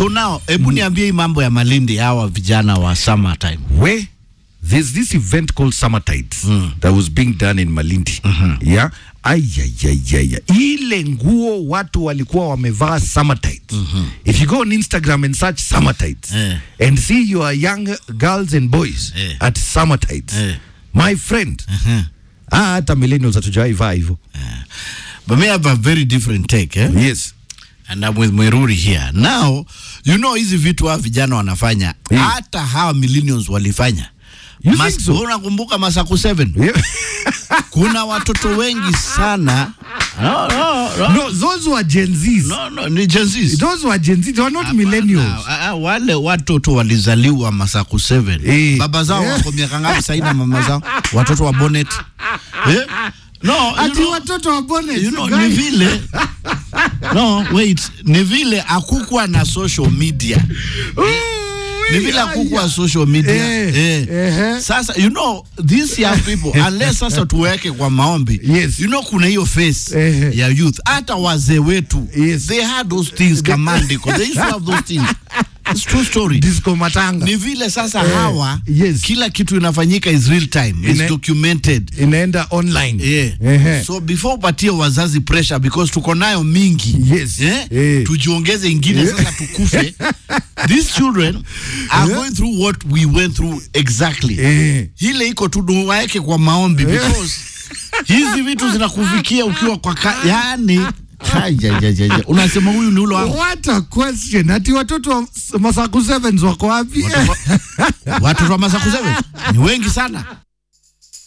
so now hebu niambie hii mambo ya malindi hawa vijana wa summertime where there's this event called Summer Tides that was being done in Malindi. Yeah. Ayayayaya. Ile nguo watu walikuwa wamevaa Summer Tides. If you go on Instagram and search Summer Tides Eh. and see your young girls and boys Eh. at Summer Tides. Eh. My friend. Ah, hata millennials hatujawahi vaa hivyo. but me have a very different take eh? Yes. and I'm with Mweruri here now you know hizi vitu hawa vijana wanafanya Mm. hata hawa millennials walifanya You Mas- think so? unakumbuka masaku 7 Yeah. kuna watoto wengi sana no, no, no. no, those were Gen Zs. No, no, ni Gen Zs. Those were Gen Zs. They were not millennials. Ah, ah, wale watoto walizaliwa masaku 7 Eh. baba zao Eh. wako miaka ngapi sahii na mama zao watoto wa bonnet eh? no, you Ati know, watoto wa bonnet. you know, guy. ni vile no wait ni vile akukwa na social media ni vile akukwa social media Eh, eh. ehe. Sasa you know these young people unless sasa tuweke kwa maombi Yes. you know kuna hiyo face Ehe. ya youth hata wazee wetu Yes. they had those things kamandiko they used to have those things it's true story Disco matanga. ni vile sasa Eh, hawa yes. kila kitu inafanyika is real time it's Ina- documented inaenda online. Yeah. Ehe. So before upatie wazazi pressure because tuko nayo mingi Yes. eh? Eh. tujiongeze ingine sasa tukufe these children are going through what we went through exactly Eh. ile iko tu waeke kwa maombi because hizi vitu zinakufikia ukiwa kwa ka, yani Hajajajaja. unasema huyu ni ule wangu What a question. Ati watoto wa Masaku Sevens wako wapi? watoto wa masaku seven ni wengi sana